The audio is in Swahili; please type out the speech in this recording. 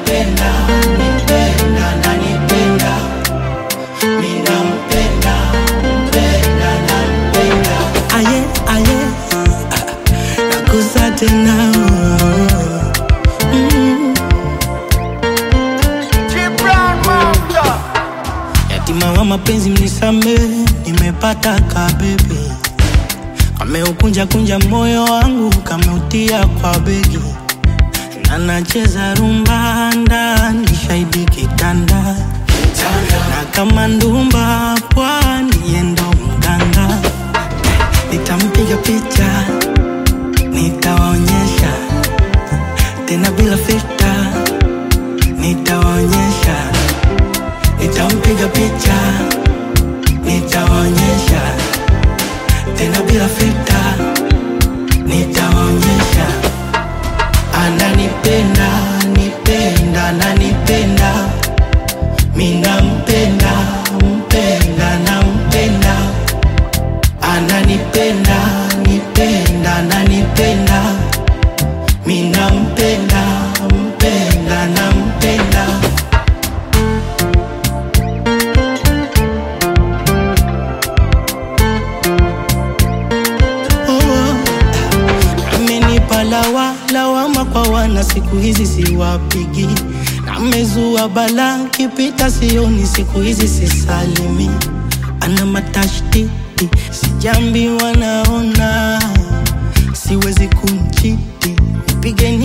ananipenda nipenda nanipenda minampenda mpenda nampenda aye aye nakusa tena mm. yatima wa mapenzi mnisame nimepata kabebe kameukunja kunja moyo wangu kameutia kwa begi na nacheza rumba ndani shahidi kitanda na kama ndumba pwani yendo mganga nitampiga picha nitawaonyesha tena bila filta nitawaonyesha nitampiga picha nitawaonyesha tena bila filta nitawaonyesha ananipenda nipenda nanipenda minampenda mpenda nampenda ananipenda nipenda nanipenda minampenda mpenda nampenda oh. amenipa lawa lawama kwa wana siku hizi siwapigi namezua bala kipita sioni siku hizi sisalimi ana matashtiti sijambi wanaona siwezi kumchiti pigeni